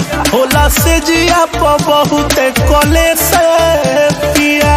होला से जिया प बहुत कले से पिया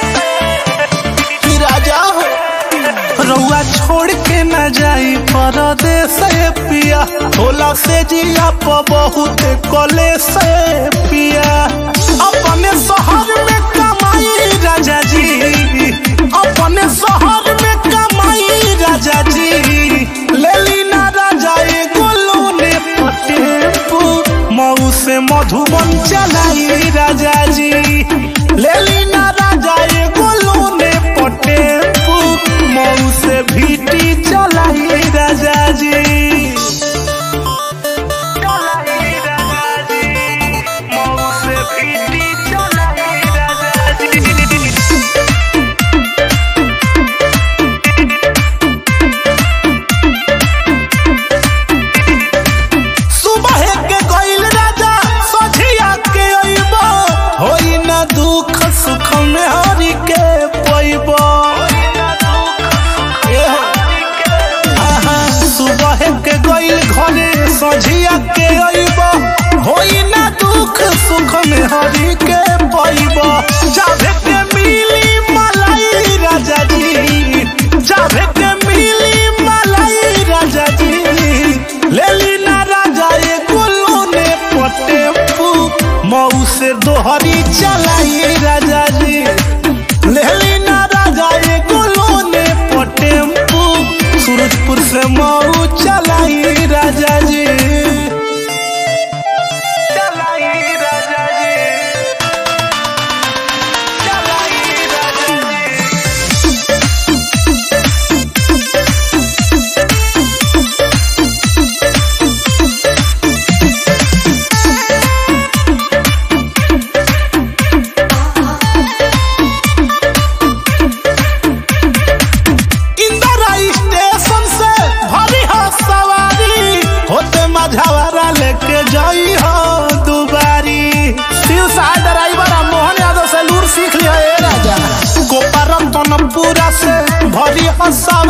कि राजा हो रउआ छोड़ के न जाई परदेस पिया होला से जिया प बहुत कले से पिया अपने शहर में कमाई राजा जी अपने शहर में कमाई राजा जी लेली ना राजा एगो लोने पटेपू मऊ से मधुबन चलाई राजा जी लेली ना राजा एगो लोने पटेपू मऊ से भीटी चलाई राजा जी चलाई राजा जी मऊ से भीटी चलाई राजा जी सुबह के गइल राजा सझिया के अइबो होई ना दुख सुख में हरि के पइबो सुबह के गइल घरे सझिया के अइबो होई ना दुख सुख में हरि के पइबो जाभे के मिली मलाई राजा जी जाभे के मिली मलाई राजा जी लेली ना राजा एगो लोने पटेपू मऊ से दोहरी चलाई राजा जी लेली ना राजा एगो लोने पटेपू सूरजपुर से मऊ चलाई राजा जी चलाई राजा जी चलाई राजा जी इंदिरा स्टेशन से भरी हो सवारी होते मझावारा लेके जाई हो दुबारी शिव सहाय ड्राइवर आ मोहन यादव से लूर सीख लिया ए राजा गोपारम तनपुरा से भरी हो सवारी